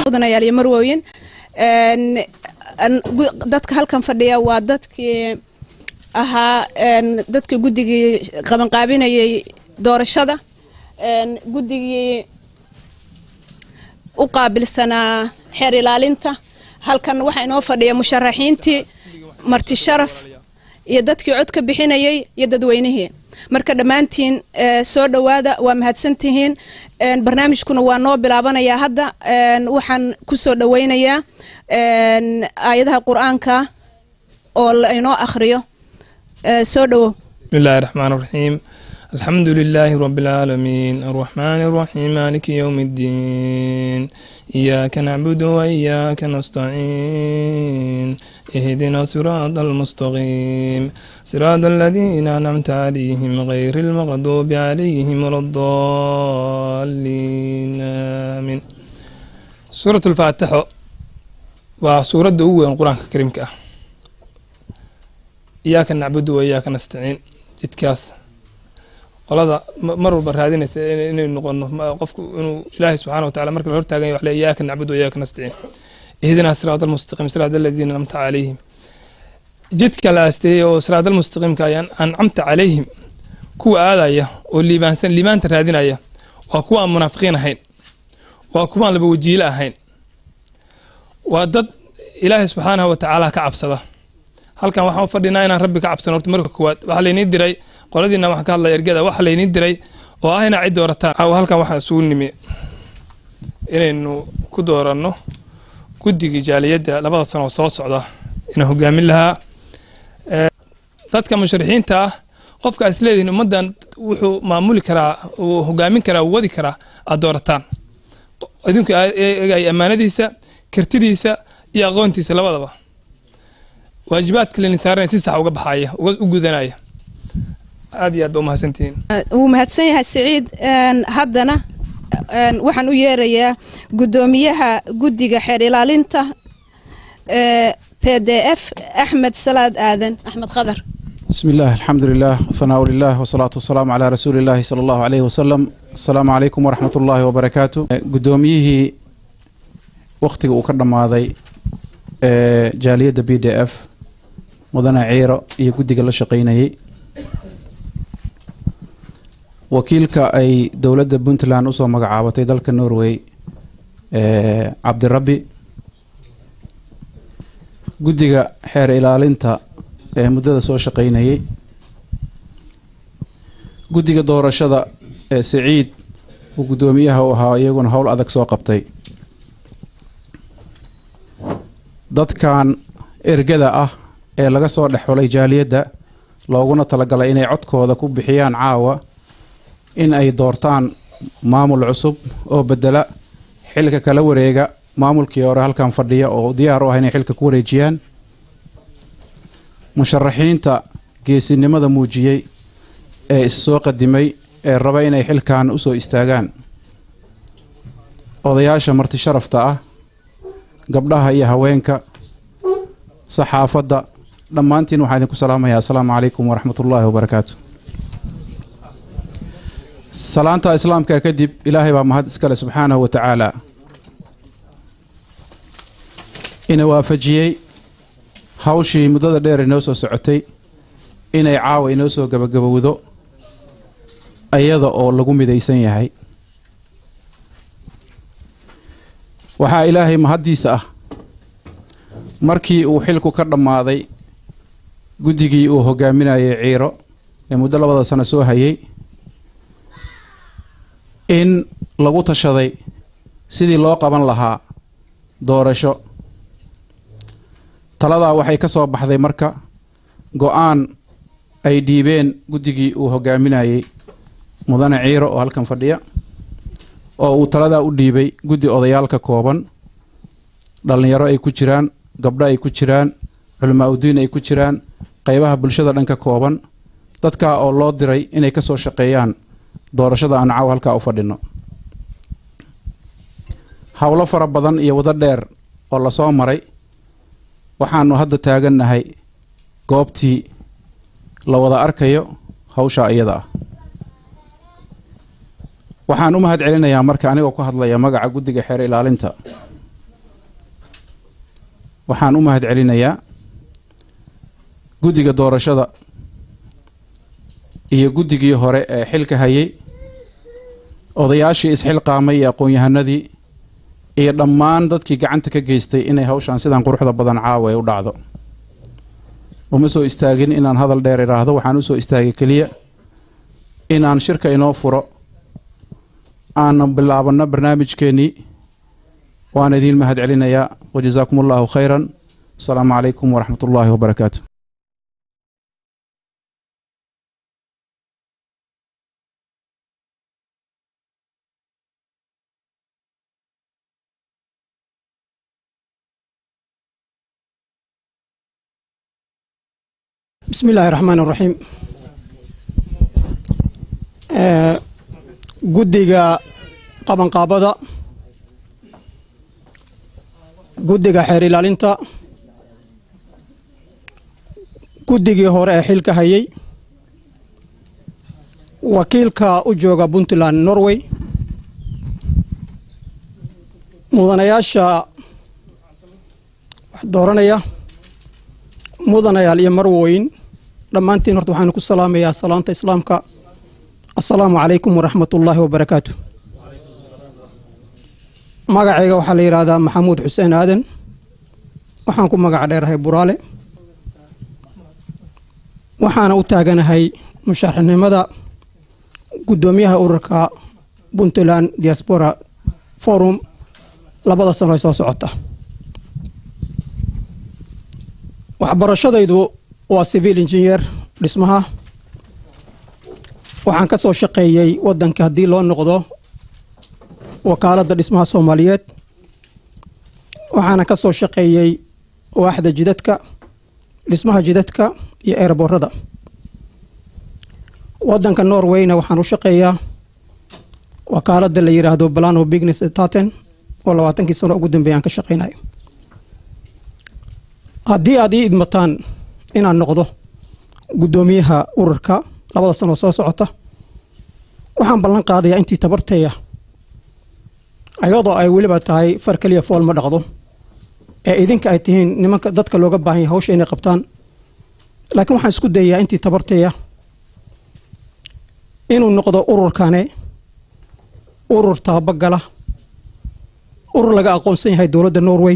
mudanayaal iyo marwooyin dadka halkan fadhiya waa dadkii ahaa dadkii guddigii qabanqaabinayay doorashada guddigii u qaabilsanaa xeer ilaalinta halkan waxaa inoo fadhiya musharaxiintii marti sharaf iyo dadkii cod ka bixinayay iyo dadweynihii marka dhammaantiin soo dhowaada waa mahadsantihiin barnaamijkuna waa noo bilaabanayaa hadda waxaan ku soo dhoweynayaa aayadaha qur-aanka oo lainoo akhriyo soo dhowow بسم الله الرحمن الرحيم الحمد لله رب العالمين الرحمن الرحيم مالك يوم الدين إياك نعبد وإياك نستعين اهدنا صراط المستقيم صراط الذين أنعمت عليهم غير المغضوب عليهم ولا الضالين آمين سورة الفاتحة وسورة أول القرآن الكريم كأه iyaaka nacbudu wa iyaaka nastaciin jidkaas qolada mar walba raadinaysa inaynu noqono qofku inuu ilaahay subxaana wa tacala marka la hortaagan wax le iyaaka nacbudu wa iyaaka nastaciin ihdinaa siraada almustaqiim siraada aladiina anamta calayhim jidka la aasteeyey oo siraada almustaqiimka ayaan ancamta calayhim kuwa aadaya oo liibaansan liibaanta raadinaya waa kuwa aan munaafiqiin ahayn waa kuwa aan laba wajiile ahayn waa dad ilaahay subxaanahu wa tacaala ka cabsada halkan waxaan u fadhinaa inaan rabbi ka cabsano horta marka koowaad waxaa laynii diray qoladiina waxaan ka hadlaya ergada waxaa laynii diray oo ah inaa cid doorataan caawa halkan waxaan isugu nimi inaynu ku dooranno guddigii jaaliyadda labada sano oo soo socda inaan hogaamin lahaa dadka musharixiinta ah qofka is leedihin ummaddan wuxuu maamuli karaa uu hogaamin karaa uu wadi karaa aad doorataan idinku eegaya ammaanadiisa kartidiisa iyo aqoontiisa labadaba waajibaadka laydin saaranaya si sax uga baxaya u gudanaya aad iyo aad ba umahadsantihiin wuu mahadsan yahay siciid haddana waxaan u yeerayaa guddoomiyaha guddiga xeer ilaalinta p d f axmed salaad aadan axmed khadar بسم الله الحمد لله والثناء لله والصلاة والسلام على رسول الله صلى الله عليه وسلم السلام عليكم ورحمة الله وبركاته قدوميه وقتي وكرم هذا jaaliyadda b d f mudane ciiro iyo guddiga la shaqaynayay wakiilka ay dowladda puntland usoo magacaabatay dalka norway cabdirabbi guddiga xeer ilaalinta ee muddada soo shaqaynayay guddiga doorashada ee siciid uu guddoomiyaha u ahaa iyaguna howl adag soo qabtay dadkan ergada ah ee laga soo dhex xulay jaaliyadda looguna talagalay inay codkooda ku bixiyaan caawa in ay doortaan maamul cusub oo bedela xilka kala wareega maamulkii hore halkan fadhiya oo diyaar u ah inay xilka ku wareejiyaan musharaxiinta geesinimada muujiyey ee is soo qadimay ee raba inay xilkan usoo istaagaan odayaasha marti sharafta ah gabdhaha iyo haweenka saxaafadda dhammaantiin waxaan idinku salaamayaa assalaamu calaykum waraxmat ullaahi wabarakaatu salaanta islaamka kadib ilaahay baa mahad iskale subxaanahu wa tacaala ina waafajiyey hawshii muddada dheer inoo soo socotay inay caawa inoo soo gabagabowdo iyada oo lagu midaysan yahay waxaa ilaahay mahaddiisa ah markii uu xilku ka dhammaaday guddigii uu hogaaminayay ciiro ee muddo labada sano soo hayay in lagu tashaday sidii loo qaban lahaa doorasho taladaa waxay ka soo baxday marka go-aan ay dhiibeen guddigii uu hogaaminayay mudane ciiro oo halkan fadhiya oo uu taladaa u dhiibay guddi odayaal ka kooban dhallinyaro ay ku jiraan gabdho ay ku jiraan culamaa udiin ay ku jiraan qaybaha bulshada dhan ka kooban dadkaa oo loo diray inay ka soo shaqeeyaan doorashada aan caaw halkaa u fadhino howlo fara badan iyo wado dheer oo lasoo maray waxaanu hadda taagannahay goobtii la wada arkayo hawshaa iyada ah waxaan u mahad celinayaa marka anigoo ku hadlaya magaca guddiga xeer ilaalinta waxaan u mahad celinayaa guddiga doorashada iyo guddigii hore ee xilka hayay odayaashii isxilqaamay iyo aqoon-yahanadii iyo dhammaan dadkii gacanta ka geystay inay hawshaan sidan quruxda badan caawa ay u dhacdo uma soo istaagin inaan hadal dheer idhaahdo waxaan u soo istaagay keliya inaan shirka inoo furo aanan bilaabanno barnaamijkeennii waan idiin mahad celinayaa wajasaakum allahu khayran asalaamu calaykum waraxmat ullaahi wabarakaatu bismi illaahi raxmaan raxiim guddiga qabanqaabada guddiga xeer ilaalinta guddigii hore ee xilka hayay wakiilka u jooga puntland norway mudanayaasha wax dooranaya mudanayaal iyo marwooyin dhammaantiin horta waxaanu ku salaamayaa salaanta islaamka assalaamu calaykum waraxmat ullaahi wabarakaatu magacayga waxaa la yidhaahdaa maxamuud xuseen aadan waxaan ku magac dheerahay buraale waxaana u taaganahay musharaxnimada guddoomiyaha ururka puntland diaspora forum labada sano ay soo socota waxbarashadaydu waa civil engineer dhismaha waxaan ka soo shaqeeyey waddanka haddii loo noqdo wakaaladda dhismaha soomaaliyeed waxaana ka soo shaqeeyey waaxda jidadka dhismaha jidadka iyo eerboorada waddanka norwayna waxaan u shaqeeyaa wakaaladda la yidhaahdo balano business taten oo labaatankii sano ugu dambeeya aan ka shaqeynayo haddii aad ii idmataan inaan noqdo guddoomiyaha ururka labada sanoo soo socota waxaan ballan qaadayaa intii tabarteeya ayadoo ay weliba tahay far keliya fool ma dhaqdo ee idinka ay tihiin nimanka dadka looga baahan yahay hawsha inay qabtaan laakiin waxaan isku dayayaa intii tabarteeya inuu noqdo ururkane urur tababagala urur laga aqoonsan yahay dowladda norway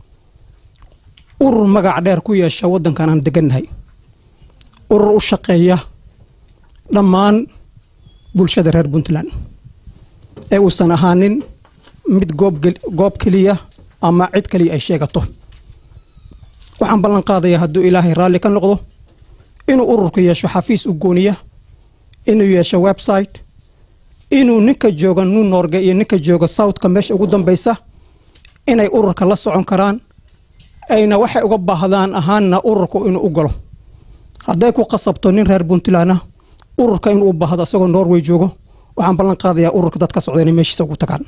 urur magac dheer ku yeesha waddankan aan degannahay urur u shaqeeya dhammaan bulshada reer puntland ee uusan ahaanin mid goob keliya ama cid keliya ay sheegato waxaan ballan qaadayaa hadduu ilaahay raalli ka noqdo inuu ururku yeesho xafiis u gooniya inuu yeesho website inuu ninka jooga new norge iyo ninka jooga southka meesha ugu dambaysa inay ururka la socon karaan ayna waxay uga baahdaan ahaanna ururku inuu u galo hadday ku qasabto nin reer puntland ah ururka inuu u baahdo isagoo norway joogo waxaan ballan qaadayaa ururka dad ka socda inay meeshiisa ugu tagaan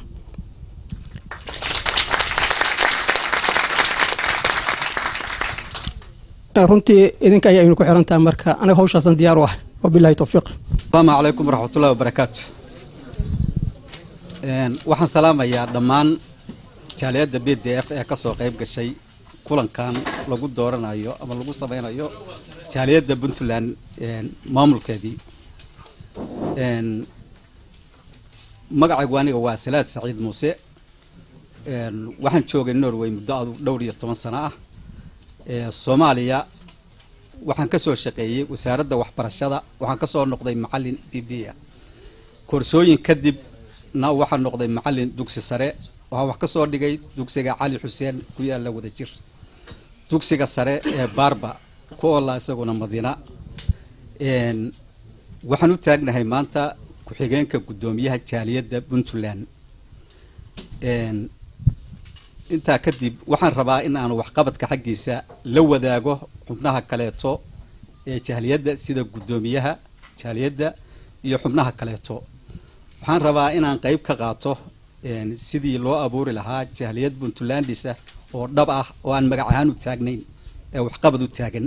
runtii idinka ayaa aynu ku xiran tahay marka aniga hawshaasan diyaar u ah wabilahi towfiiq asalaamu calaykum waraxmatullahi wabarakaatu waxaan salaamayaa dhammaan jaaliyadda b d f ee ka soo qayb gashay kulankan lagu dooranayo ama lagu sameynayo jaaliyadda puntland maamulkeedii magacaygu aniga waa salaad saciid muuse waxaan joogay norway muddo adu dhowr iyo toban sano ah soomaaliya waxaan ka soo shaqeeyey wasaaradda waxbarashada waxaan ka soo noqday macallin b b a koorsooyin kadib na waxaan noqday macallin dugsi sare waxaan wax ka soo dhigay dugsiga cali xuseen ku yaalla wada jir dugsiga sare ee baarba ku olla isaguna madiina waxaan u taagnahay maanta ku-xigeenka guddoomiyaha jaaliyadda puntland intaa kadib waxaan rabaa in aanu waxqabadka xaggiisa la wadaago xubnaha kaleeto ee jaaliyadda sida guddoomiyaha jaaliyadda iyo xubnaha kaleeto waxaan rabaa inaan qeyb ka qaato sidii loo abuuri lahaa jaaliyad puntlandisa oo dhab ah oo aan magac ahaan u taagnayn ee waxqabad u taagan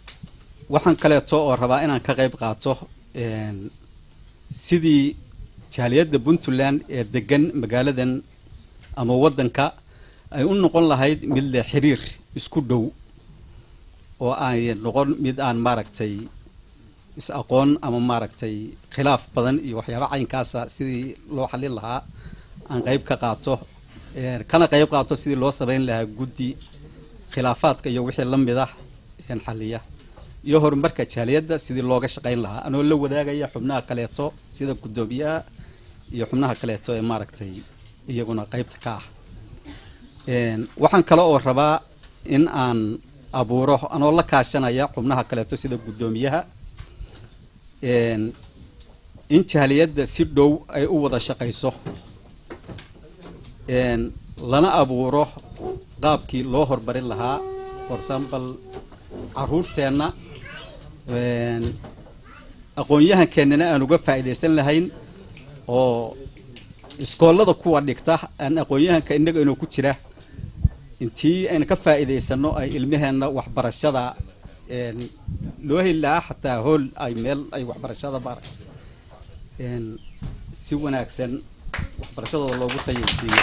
waxaan kaleeto oo rabaa inaan ka qeyb qaato sidii jaaliyadda puntland ee degan magaaladan ama waddanka ay u noqon lahayd mid leh xiriir isku dhow oo ay noqon mid aan maaragtay is aqoon ama maaragtay khilaaf badan iyo waxyaaba caynkaasa sidii loo xallin lahaa aan qayb ka qaato kana qayb qaato sidii loo samayn lahaa guddi khilaafaadka iyo wixii la mid ah xalliya iyo horumarka jaaliyadda sidii looga shaqayn lahaa anoo la wadaagaya xubnaha kaleeto sida guddoomiyaha iyo xubnaha kaleeto ee maaragtay iyaguna qaybta ka ah waxaan kale oo rabaa in aan abuuro anoo la kaashanaya xubnaha kaleeto sida guddoomiyaha in jaaliyadda si dhow ay u wada shaqayso lana abuuro qaabkii loo hormarin lahaa for example caruurteenna aqoon-yahankeennana aan uga faa'iidaysan lahayn oo iskoollada kuwa dhigta aan aqoon-yahanka innaga inoo ku jira intii aynu ka faa'iidaysano ay ilmaheenna waxbarashada loo heli lahaa xataa hool ay meel ay waxbarashada maaragta si wanaagsan waxbarashadooda loogu tayaysiiyo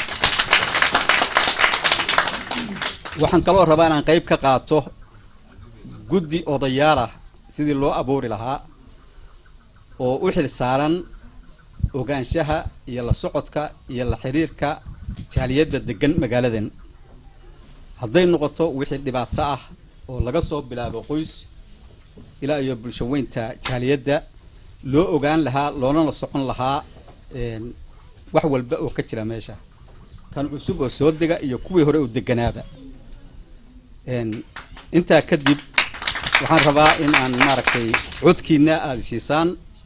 waxaan kaloo rabaa inaan qayb ka qaato guddi odayaalah sidii loo abuuri lahaa oo u xil saaran ogaanshaha iyo la socodka iyo la xiriirka jaaliyadda degan magaaladan hadday noqoto wixii dhibaato ah oo laga soo bilaabo qoys ilaa iyo bulsho weynta jaaliyadda loo ogaan lahaa loona la socon lahaa wax walba oo ka jira meesha kan cusub oo soo dega iyo kuwii hore oo deganaaba intaa kadib waxaan rabaa in aan maaragtay codkiina aada siisaan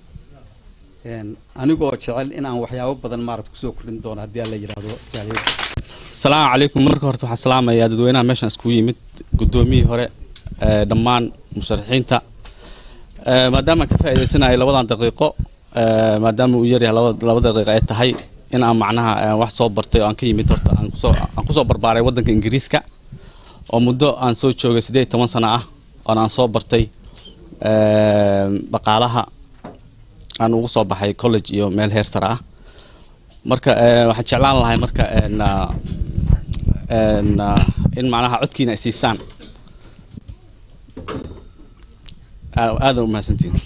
anigoo jecel in aan waxyaabo badan maarata kusoo kordhin doono haddii aan la yidhaahdo jaaliyadda asalaamu calaykum marka horta waxaan salaamayaa dadweynaha meeshaan iskugu yimid guddoomiyihii hore dhammaan musharaxiinta maadaama ka faa'iidaysanayo labadan daqiiqo maadaama uu yaryahay laba daqiiqo ay tahay in aan macnaha wax soo bartay oo aan ka yimid horta aan kusoo aan kusoo barbaaray waddanka ingiriiska oo muddo aan soo joogay siddeed iyo toban sano ah oona aan soo bartay dhaqaalaha aan ugu soo baxay college iyo meel heer sare ah marka waxaan jeclaan lahay marka in macnaha codkiina ay siisaan aadan u mahadsantihin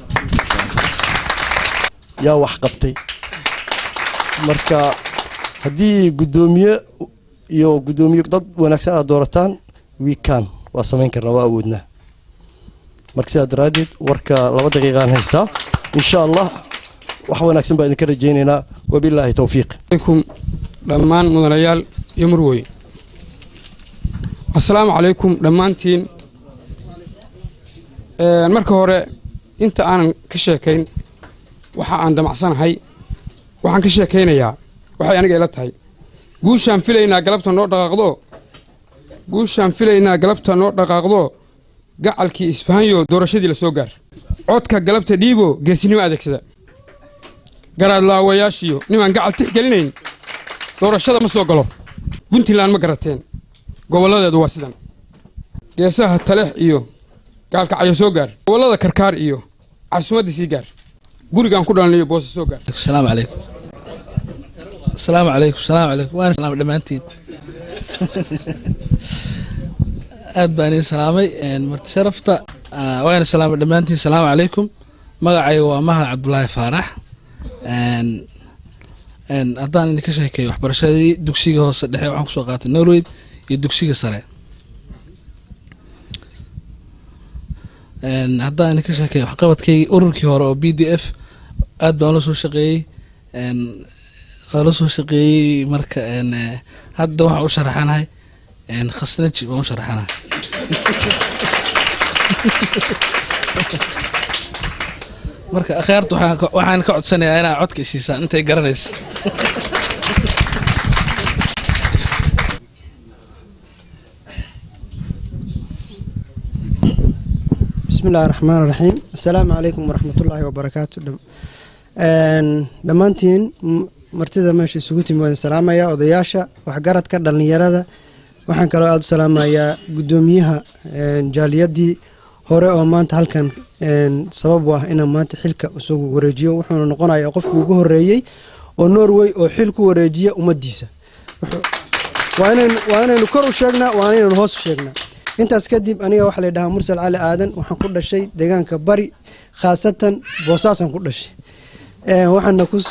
yaa wax qabtay marka haddii guddoomiye iyo guddoomiye dad wanaagsan aad doorataan wiikan waa samayn karnaa waa awoodnaa marka sidaa daraaddeed warka laba daqiiqaan haystaa insha allah wax wanaagsan baa idinka rajaynaynaa wabilaahi towfiiq عليكم dhammaan mudanayaal iyo murwey assalaamu calaykum dhammaantiin Een, marka hore inta aanan ka sheekayn waxa aan damacsanahay waxaan ka sheekaynayaa waxay aniga ila tahay guushaan filaynaa galabta noo dhaqaaqdo guushaan filaynaa galabta noo dhaqaaqdo gacalkii isfahanyo doorashadii la soo gaar codka galabta dhiibo geesinimo adeegsada garaadlaawayaashiyo nimaan gacal tixgelinayn doorashada ma soo galo puntland ma garateen gobolladeedu waa sidan geesaha taleex iyo gaalkacyo soo gaar gobollada karkaar iyo casumadda sii gaar gurigaan ku dhalanayo boose soo gaar السلام عليكم السلام عليكم السلام عليكم وانا سلام دمانتين aad baan idin salaamay marti sharafta ah, waana salaamay dhammaantiin salaamu calaykum magacayga waa mahad cabdulaahi faarax Een, een, haddaan idinka sheekeeyo waxbarashadii dugsiga hoose dhexe waxaan kusoo qaatay norway iyo dugsiga sare Een, haddaan idinka sheekeeyo waxqabadkaygii ururkii hore oo b d f aad baan la soo shaqeeyey Een, waa la soo shaqeeyey marka een, eh, hadda waxaan u sharaxanahay een, khasnaji baan u sharaxanahay marka akhyaarta waxaan ka- waxaan ka codsanayaa inaa codka isiisaan intay garanaysa بسم الله الرحمن الرحيم السلام عليكم ورحمة الله وبركاته دم- een, dhammaantiin m- martida meesha isugu timi waan salaamayaa odayaasha waxgaradka dhallinyarada waxaan kaloo aada u salaamayaa guddoomiyaha een, jaaliyadii hore oo maanta halkan een, sabab u ah inaan maanta xilka isugu wareejiyo wuxuuna noqonayaa qofkii ugu horeeyey oo norway oo xil ku wareejiya ummaddiisa waa inaynu waa inaynu kor u sheegnaa waa inaynu hoos u sheegnaa intaas kadib aniga waxaa la dhahaa mursal cali aadan waxaan ku dhashay deegaanka bari khaasatan boosaasan ku dhashay waxaana ku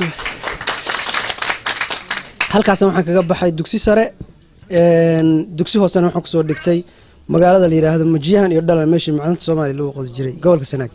halkaasna waxaan kaga baxay dugsi sare dugsi hoosena waxaan kusoo dhigtay magaalada la yidhaahdo majiyahan iyo dhalan meeshii macdanta soomaaliya lagu qodi jiray gobolka sanaag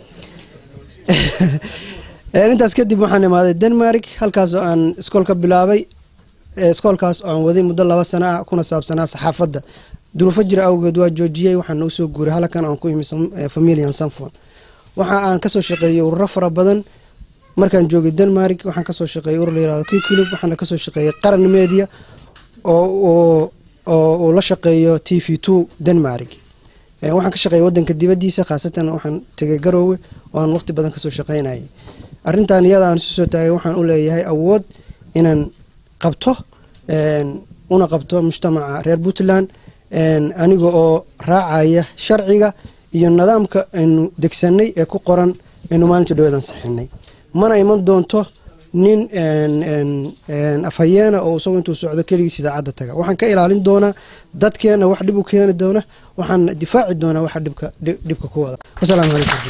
intaas kadib waxaan imaaday denmark halkaas oo aan iskool ka bilaabay iskoolkaas oo aan waday muddo laba sana ah kuna saabsanaa saxaafadda duruufo jira awgeed waa joojiyey waxaana usoo guuray halkan aan ku imi familian sanfon waxa aan kasoo shaqeeyey ururo fara badan markaan joogay denmark waxaan kasoo shaqeeyey urur layirahdo kikulub waxaana kasoo shaqeeyey qaran media oo oo uu la shaqeeyo t v two denmark waxaan ka shaqeeyay wadanka dibadiisa khaasatan waxaan tegay garoowe oo aan waqti badan kasoo shaqeynayay arrintan iyada aan isu soo taagay waxaan u leeyahay awood inaan qabto una qabto mujtamaca reer puntland aniga oo raacaya sharciga iyo nidaamka aynu degsanay ee ku qoran aynu maalinta dhaweed ansixinay mana iman doonto nin afhayeena oo isagu intuu socdo keligiis idaacadda taga waxaan ka ilaalin doonaa dadkeena wax dhib u keeni doona waxaan difaaci doonaa waxa dhibka dhibka ku wada wasalaamu calaykum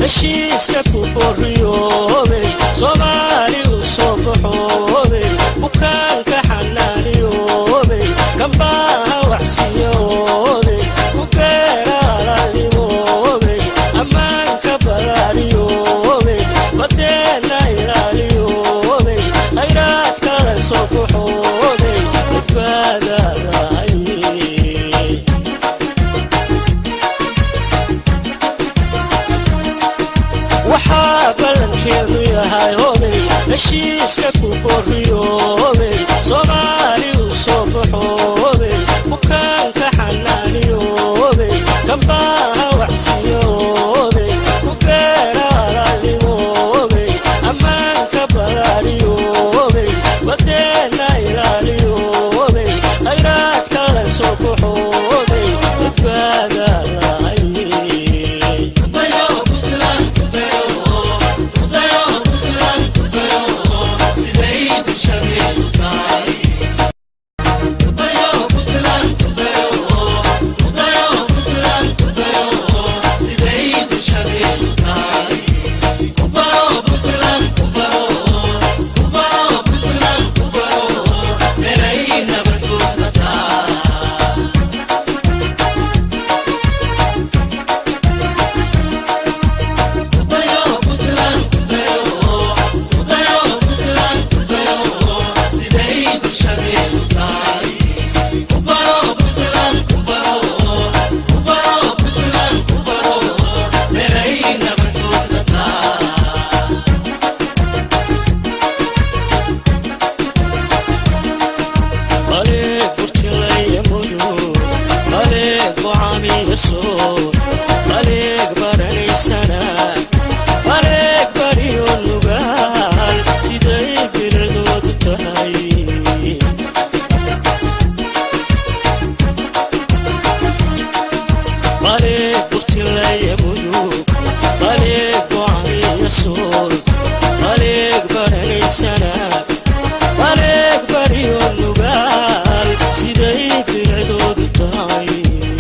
heshiiska ku boriyoobay soomaali u soo baxoobay bukaanka xanaaniyoobay kambaaha waxsiyoobay ku beeraalaalimoobay ammaanka balaariyoobay badeena ilaaliyoobay khayraadkala soo baxoobay badbaadadahay waxaa ballankeedu yahay hobay heshiiska ku boriyoobay soomaali u soo baxoobay bukaanka xanaaniyoobay kambaaha waxsiyoobay ku beeraalaalimoobay ammaanka balaariyoobay badeena ilaaliyoobay khayraadkala soo baxoobay badbaadalahay maleeg burtilaya mudug maleeg gocaamiya soo maleeg baranaysana maleeg bariyo nugaal siday bilicdoodu tahay maleeg burtilaya mudug maleeg gocaamiya soo maleeg baranaysana maleeg bariyo nugaal siday bilicdoodu tahay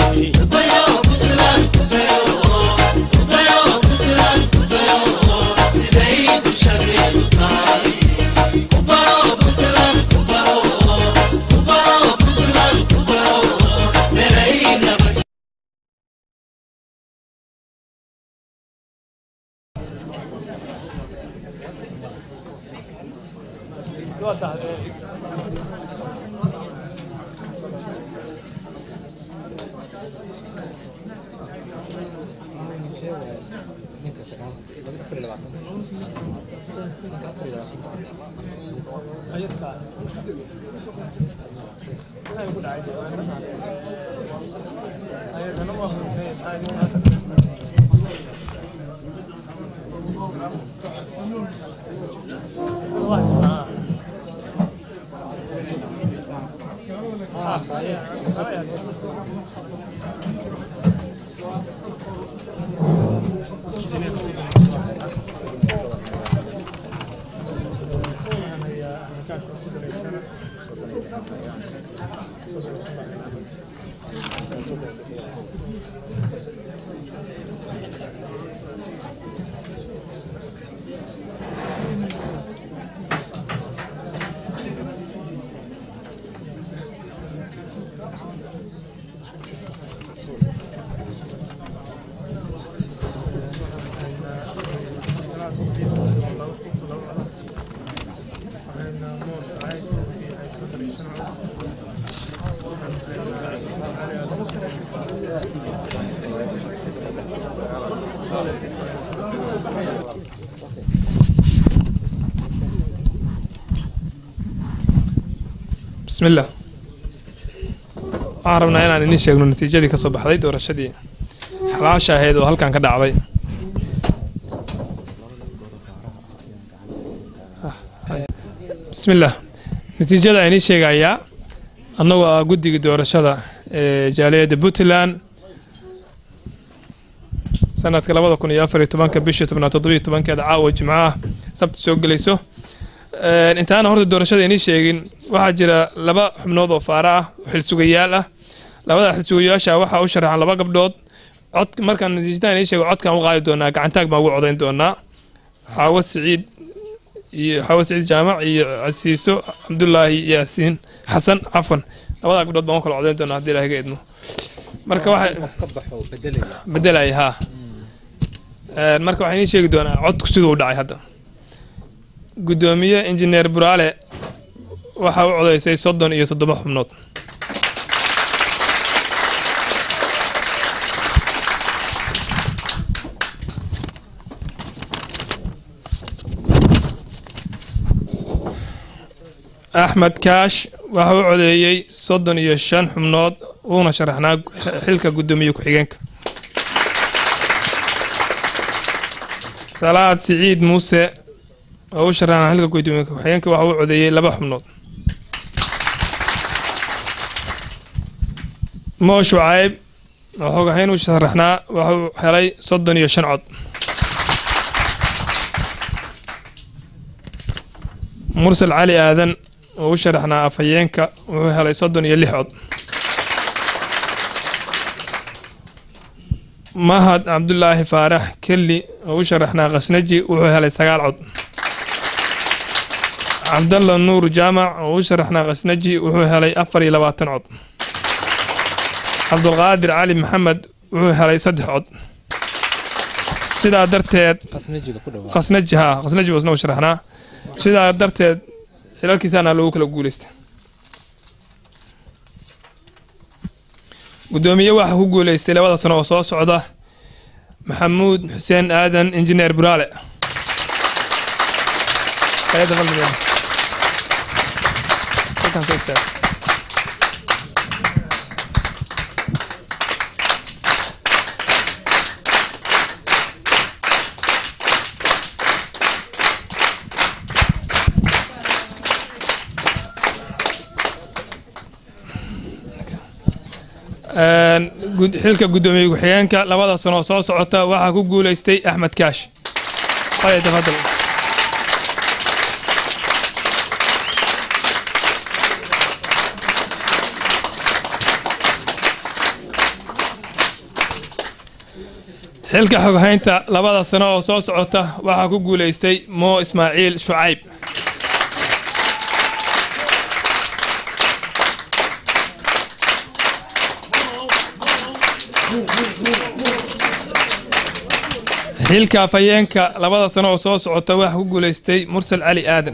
bismi illah waxaan rabnaa inaan idiin sheegno natiijadii ka soo baxday doorashadii xalaasha ahayd oo halkan ka dhacday bismi illah natiijada aan idiin sheegayaa annagoo ah guddiga doorashada ee jaaliyadda puntland sanadka labada kun iyo afar iyo tobanka bishii tobnaad toddobiyo tobankeeda caawa jimco ah sabti soo gelayso intaana horta doorashada inii sheegin waxaa jira laba xubnood oo faara ah oo xilsugayaal ah labada xilsugayaasha waxaa u sharaxan laba gabdhood cod markaan natiijadan ii sheego codkaan u qaadi doonaa gacantaag baan ugu codayn doonaa xaawo siciid iyo xaawo siciid jaamac iyo casiiso cabdulaahi yaasiin xasan cafan labadaa gabdhood baan u kala codayn doonaa haddii ilaahay ga idmo marka waxay bedelaya haa Een, marka waxaan idiin sheegi doonaa codku siduu u dhacay hadda guddoomiye injineer buraale waxaa u codaysay soddon iyo toddoba xubnood axmed kaash waxa u codeeyey soddon iyo shan xubnood uuna sharaxnaa xilka guddoomiye ku-xigeenka salaad siciid muuse oo u sharaxnaa xilka guddoomiye ku-xigeenka waxa uu codeeyey laba xubnood moo shucayb oo xogahayn u sharaxnaa waxa uu helay soddon iyo shan cod mursal cali aadan oo u sharaxnaa afhayeenka wuxuu helay soddon iyo lix cod mahad cabdulaahi faarax kelli oo u sharaxnaa khasnaji wuxuu helay sagaal cod cabdalla nuur jaamac oo u sharaxnaa khasnaji wuxuu helay afar iyo labaatan cod cabdulqaadir cali maxamed wuxuu helay saddex cod sidaa darteed khasnaji haa khasnaji buu isna u sharaxnaa sidaa darteed xilalkiisaana loogu kala guuleystay guddoomiye waxaa ku guuleystay labada sano oo soo socda maxamuud xuseen aadan injineer buraale Hay'adda fadligeeda. Halkan soo istaag. Een, gud- xilka guddoomiye ku-xigeenka labada sano oo soo socota waxaa ku guuleystay axmed kaash haya tafadal xilka xoghaynta labada sano oo soo socota waxaa ku guuleystay moo ismaaciil shucayb xilka afhayeenka labada sano oo soo socota waxaa ku guuleystay mursal cali aadan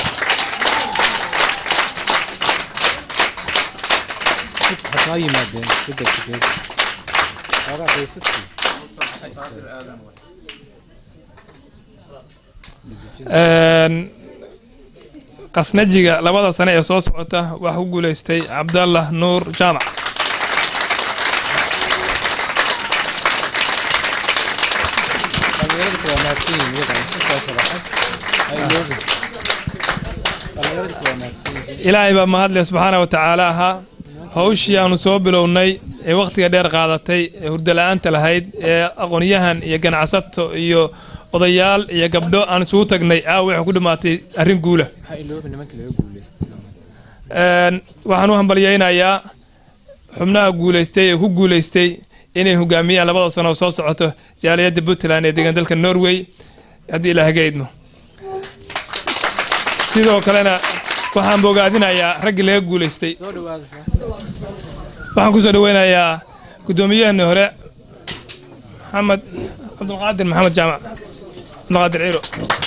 Een, qasnajiga labada sane ee soo socota waxaa ku guuleystay cabdallah nuur jaamac ilaahay baa mahadle subxaana wa tacaala ahaa hawshii aanu soo bilownay ee wakhtiga dheer qaadatay ee hurdala-aanta lahayd ee aqoonyahan iyo ganacsato iyo odayaal iyo gabdho aan isugu tagnay aawa waxay ku dhammaatay arrin guula Een, waxaan u hambalyaynayaa xubnaha guuleystay ee ku guuleystay inay hogaamiyaan labada sano oo soo socoto jaaliyadda puntland ee degan dalka norway haddii ilaaha ga idmo sidoo kalena waxaan bogaadinayaa raggii laga guuleystay waxaan kusoo dhaweynayaa guddoomiyaheenii hore maxamed cabdulqaadir maxamed jaamac cabdulqaadir ciro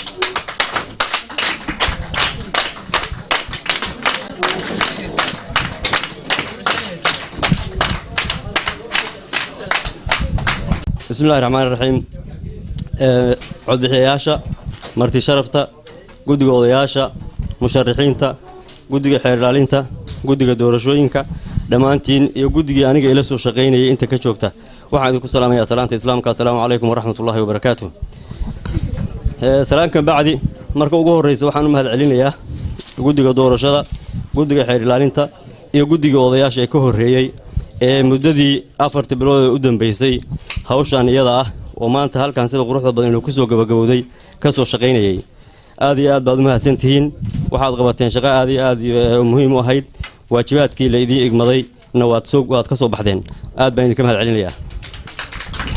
بسم الله الرحمن الرحيم آه، codbixiyayaasha marti sharafta guddiga odayaasha musharaxiinta guddiga xeerdhaalinta guddiga doorashooyinka dhammaantiin iyo guddigii aniga ila soo shaqaynayay inta ka joogta waxaan idinku salaamayaa salaanta islaamka assalaamu calaykum waraxmat ullahi wabarakaatu Eh, salaankan bacdi marka ugu horreysa waxaan u mahad celinayaa guddiga doorashada guddiga xeerdhaalinta iyo guddiga odayaasha ee ka horreeyey ee muddadii afartii bilood ee u dambeysay hawshan iyada ah oo maanta halkan sida quruxda badan inuu ku soo gabagabowday ka soo shaqaynayay aad iyo aad baad u mahadsan tihiin waxaad qabateen shaqo aad iyo aad eh, muhiim u ahayd waajibaadkii la idiin igmaday na waad soo waad ka soo baxdeen aad baan idinka mahad celinayaa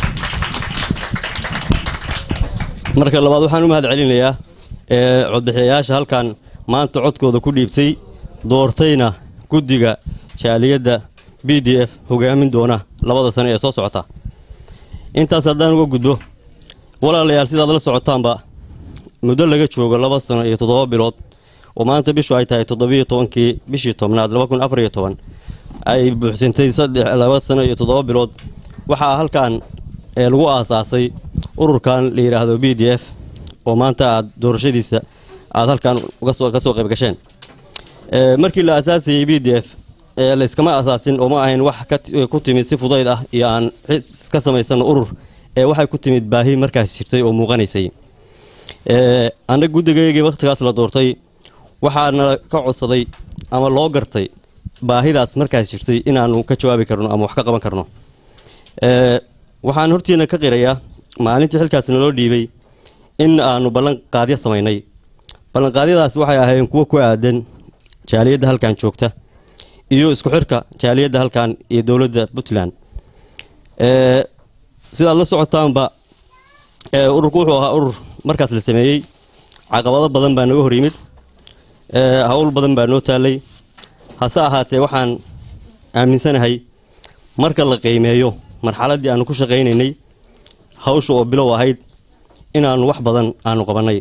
marka labaad waxaan u mahad celinayaa ee codbixiyayaasha halkan maanta codkooda ku dhiibtay doortayna guddiga jaaliyadda b d f hogaamin doona labada sano ee soo socota intaas haddaan uga gudbo walaalayaal sidaad la socotaanba muddo laga joogo laba sano iyo toddoba bilood oo maanta bishu ay tahay toddobiyo tobankii bishii tobnaad laba kun afar iyo toban ay buuxsantay saddex laba sano iyo toddoba bilood waxaa halkan ee lagu aasaasay ururkan la yidhaahdo b d f oo maanta aad doorashadiisa aad halkan uga soo ka soo qayb gasheen Ee, markii la aasaasayey b d f ee layskama asaasin oo ma ahayn wax ka ti- ku timid si fudayd ah iyo aan xis ka samaysano urur ee waxay ku timid baahi markaas jirtay oo muuqanaysay Ee, annaga guddigaygii wakhtigaas la doortay waxaana ka codsaday ama loo gartay baahidaas markaas jirtay inaanu ka jawaabi karno ama wax ka qaban karno Ee, waxaan hortiina ka qirayaa maalintii xilkaas naloo dhiibay in aanu ballanqaadyo samaynay ballanqaadyadaas waxay ahaayeen kuwo ku aadan jaaliyadda halkan joogta iyo isku xirka jaaliyadda halkan iyo dowladda puntland Ee, sidaad la socotaanba ee, ururku wuxuu ahaa urur markaas la sameeyey caqabado badan baa naga hor yimid Ee, hawl badan baa noo taallay hase ahaatee waxaan aaminsanahay marka la qiimeeyo marxaladdii aanu ku shaqaynaynay hawsha oo bilow ahayd inaannu wax badan aanu qabannay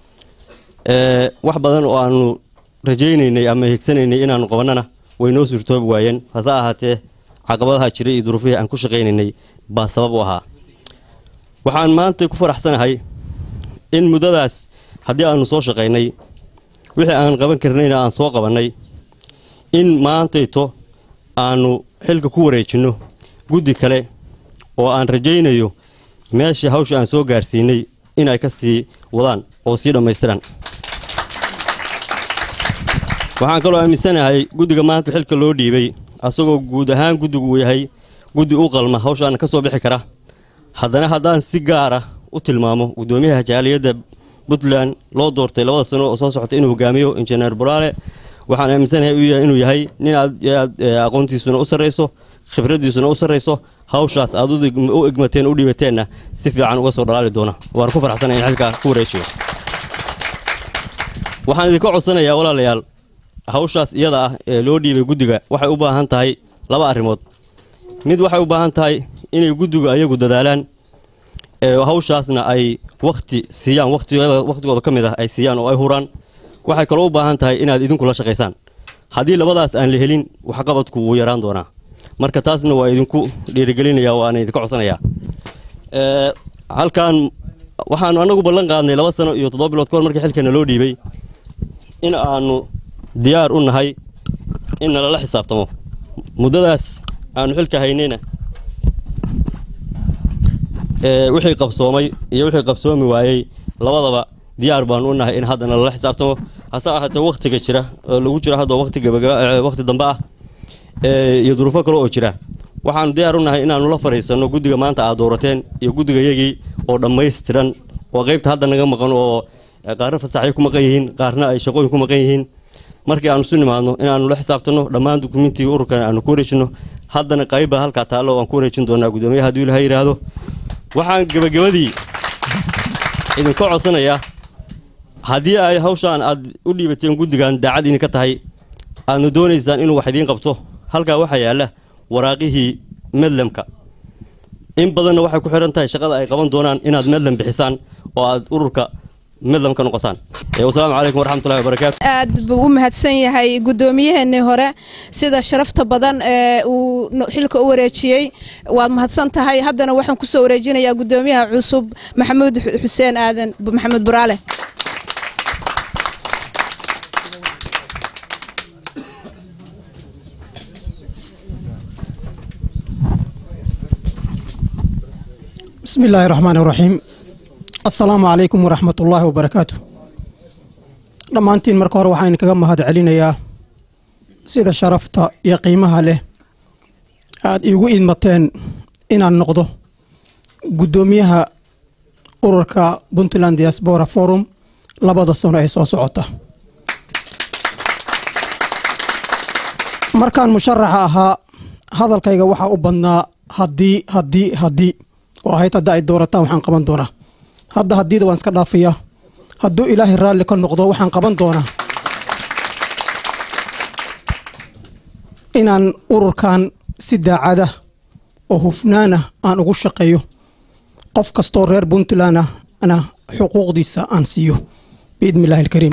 Ee, wax badan oo aanu rajaynaynay ama higsanaynay inaannu qabannana way noo suurtoobi waayeen hase ahaatee caqabadaha jiray iyo duruufihii aan ku shaqaynaynay baa sabab u ahaa waxaan maanta ku faraxsanahay in muddadaas haddii aanu soo shaqaynay wixii aan qaban karnayna aan soo qabannay in maantayto aanu xilka ku wareejinno guddi kale oo aan rajaynayo meeshii hawsha aan soo gaarsiinay inay ka sii wadaan oo sii dhammaystiran waxaan kaloo aaminsanahay guddiga maanta xilka loo dhiibay asagoo guud ahaan guddigu uu yahay guddi u qalma hawshaana ka soo bixi kara haddana haddaan si gaara u tilmaamo guddoomiyaha jaaliyadda puntland loo doortay labada sano oo soo socota inuu hogaamiyo injineer buraale waxaan aaminsanahay uu yahay- inuu yahay nin aad iyo aad ee, aqoontiisuna u sarrayso khibraddiisuna u sarrayso hawshaas aad u dig- u igmateen u dhiibateenna si fiican uga soo dhalaali doona waan ku faraxsanahay in xilka ku wareejiyo waxaan idinka codsanayaa walaalayaal hawshaas iyada ah ee loo dhiibay guddiga waxay u baahan tahay laba arrimood mid waxay u baahan tahay inay guddigu ayagu dadaalaan ee hawshaasna ay wakhti siiyaan wakhtigooda wakhtigooda ka mid ah ay siiyaan oo ay huraan waxay kaloo u baahan tahay inaad idinku la shaqaysaan haddii labadaas aan la helin waxqabadku wuu yaraan doonaa marka taasna waa idinku dhiirigelinaya waana idinka codsanayaa Ee, halkan waxaanu annagu ballan qaadnay laba sano iyo toddoba bilood ka hor markii xilkeena loo dhiibay in aanu diyaar u nahay in nalala xisaabtamo muddadaas aanu xilka haynayna ee, wixii qabsoomay iyo wixii qabsoomi waayey labadaba diyaar baanu u nahay in hadda nalala xisaabtamo hase ahaatee wakhtiga jira oo lagu jiro hadda wakhti gabagaba ee, wakhti dambe ah ee, iyo duruufo kale oo jira waxaanu diyaar u nahay inaanu la fadhiisanno guddiga maanta aad doorateen iyo guddiga yagii oo dhammaystiran oo qaybta hadda naga maqan oo eh, qaarna fasaxyo ku maqan yihiin qaarna ay shaqooyin ku maqan yihiin markii aanu isu nimaadno inaanu la xisaabtanno dhammaan dukumintiga ururkan aanu ku wareejinno haddana qayb baa halkaa taallo oo aan ku wareejin doonaa guddoomiyaha hadduu ilaha yidhaahdo waxaan gebagabadii idinka codsanayaa haddii ay hawshaan aad u dhiibateen guddigan daacad idinka tahay aadna doonaysaan inuu wax idiin qabto halkaa waxaa yaalla waraaqihii medlemka in badanna waxay ku xihan tahay shaqada ay qaban doonaan inaad medlem bixisaan oo aad ururka medlem ka noqotaan Eh, wasalaamu calaykum waraxmatullahi wabarakaatu aad buu u mahadsan yahay guddoomiyaheennii hore sida sharafta badan ee uu no- xilka u wareejiyey waad mahadsan tahay haddana waxaan kusoo wareejinayaa guddoomiyaha cusub maxamuud Xu- xuseen aadan Bu- maxamuud buraale بسم الله الرحمن الرحيم السلام عليكم ورحمة الله وبركاته dhammaantiin marka hore waxaan kaga mahad celinayaa sida sharafta iyo qiimaha leh aad iigu idmateen inaan noqdo guddoomiyaha ururka puntland diaspora forum labada sano ee soo socota markaan musharaxa ahaa hadalkayga waxaa u badnaa haddii haddii haddii oo ahayd hadda ay doorataan waxaan qaban doonaa hadda haddiida waan iska dhaafayaa hadduu ilaahay raalli ka noqdo waxaan qaban doonaa inaan ururkan si daacada oo hufnaana aan ugu shaqeeyo qof kastoo reer puntland ah ana xuquuqdiisa aan siiyo biidni illaahi alkariim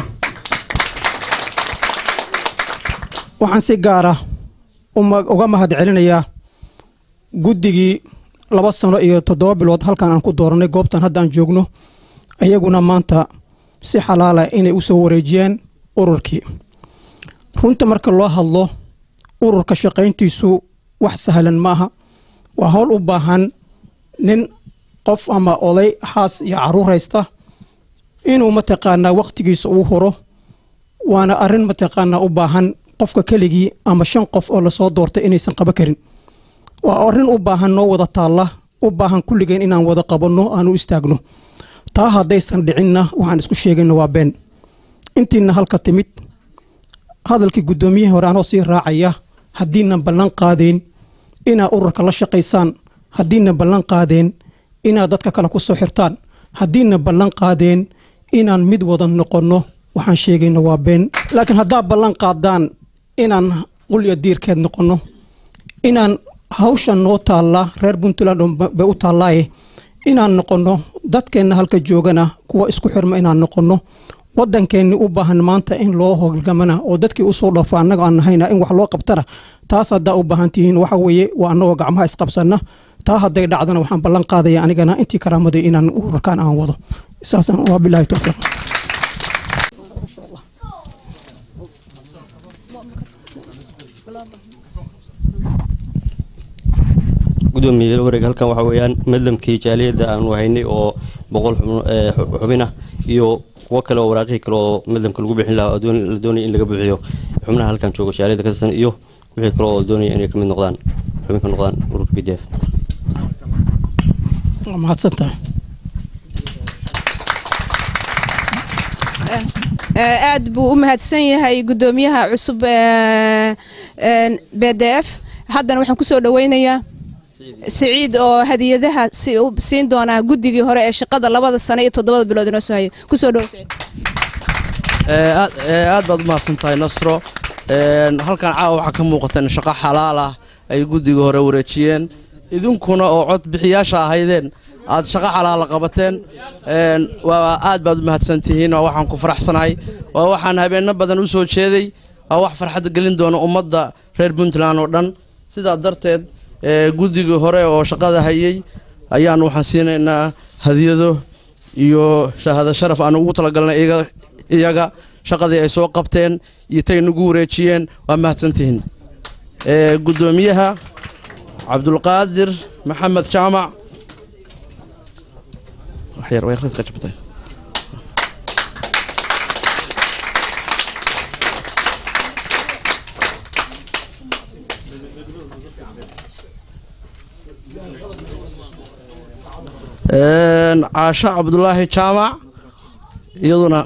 waxaan si gaara uma- uga mahad celinayaa guddigii laba sano iyo toddoba bilood halkan aan ku dooranay goobtan hadda aan joogno ayaguna maanta si xalaala inay u soo wareejiyeen ururkii runta marka loo hadlo ururka shaqayntiisu wax sahlan ma aha waa howl u baahan nin qof ama oday xaas iyo caruur haysta inuu mataqaanaa wakhtigiisa uu huro waana arrin mataqaanaa u baahan qofka keligii ama shan qof oo lasoo doortay inaysan qaba karin waa arrin u baahan noo wada taalla u baahan kulligeen inaan wada qabanno aan u istaagno taa haddaysan dhicinna waxaan isku sheegayna waa been intiina halka timid hadalkii guddoomiyihii hore anoo sii raacaya haddiinan ballan qaadeen inaad ururka la shaqaysaan haddiinan ballan qaadeen inaad dadka kale ku soo xirtaan haddiinan ballan qaadeen inaan mid wada noqonno waxaan sheegayna waa been laakiin haddaad ballan qaadaan inaan qulya diirkeed noqonno inaan hawshan noo taalla reer puntland oo ba- bay u taallaaye inaan noqonno dadkeenna halka joogana kuwa isku xirma inaan noqonno waddankeenni u baahan maanta in loo hoggamana oo dadkii usoo dhaafo annaga aan nahayna in wax loo qabtana taas haddaa u baahan tihiin waxa weeye waa annagoo gacmaha isqabsanna taa hadday dhacdana waxaan ballan qaadaya anigana intii karaamaday inaan ururkaan aan wado saasaan waa bilaahi towfiiq gudoomiye wareeg halkan waxaa weeyaan madlamkii jaaliyadda aanu haynay oo boqol xubno- ee, xu- xubin ah iyo kuwo kale oo waraaqihii kale oo madlamka lagu bixin lahaa oo doon- la doonaya in laga buuxiyo xubnaha halkan jooga jaaliyadda ka tirsan iyo wixii kale oo doonaya inay ka mid noqdaan xubin ka noqdaan ururka b d f waa mahadsantahay Eh, aad buu u mahadsan yahay guddoomiyaha cusub ee b d f haddana waxaan kusoo dhaweynayaa siciid oo hadiyadaha si- u siin doonaa guddigii hore ee shaqada labada sano iyo toddobada bilood inoo soo hayay kusoo dhowo siciid Ee, aad ee, aad baad u mahadsan tahay nasro Een, halkan caawa waxaa ka muuqata in shaqo xalaal ah ay guddiga hore wareejiyeen idinkuna oo cod bixiyaasha ahaydeen aad shaqo xalaala qabateen Een, waa aad baad u mahadsan tihiin waa waxaan ku faraxsanahay waa waxaan habeenno badan u soo jeeday waa wax farxad gelin doona ummadda reer puntland oo dhan sidaa darteed ee, guddigii hore oo shaqada hayay ayaan waxaan siinaynaa hadiyado iyo shahaado sharaf aan ugu talagalnay iyaga- iyaga shaqadii ay soo qabteen iyo tay nagu wareejiyeen waa mahadsantihiin Ee, guddoomiyaha cabdulqaadir maxamed jaamac wax yar, way yarqadka jabtay. Een, caasho cabdulaahi jaamac iyaduna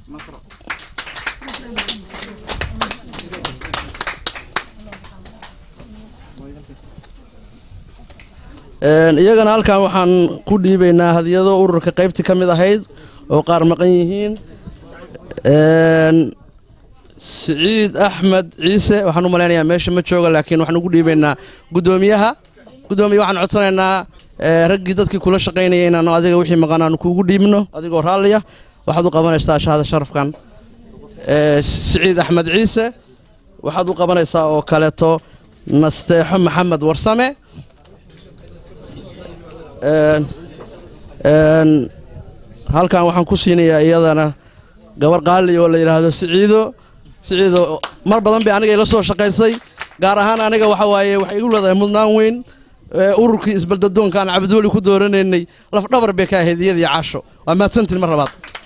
Een, iyagana halkan waxaan ku dhiibaynaa hadiyado ururka qaybtii ka mid ahayd oo qaar maqan yihiin Een, siciid axmed ciise waxaan u malaynayaa meesha ma jooga laakiin waxaan ugu dhiibaynaa guddoomiyaha guddoomiye waxaan codsanaynaa ee, raggii dadkii kula shaqaynayay inaan adiga wixii maqan aan kuugu dhiibno adigoo raalliya waxaad u qabanaysaa shahada sharafkan Ee, siciid axmed ciise waxaad u qabanaysaa oo kaleeto nasteexo maxamed warsame Een, een, halkan waxaan ku siinayaa iyadana gabar qaali oo la yidhaahdo siciido siciido mar badan bay aniga ila soo shaqaysay gaar ahaan aniga waxa waaye waxay igu leedahay mudnaan weyn ee, ururkii isbaldadoonka aan cabdiweli ku dooranaynay laf dhabar bay ka ahayd iyadii caasho waa mahadsantiin mar labaad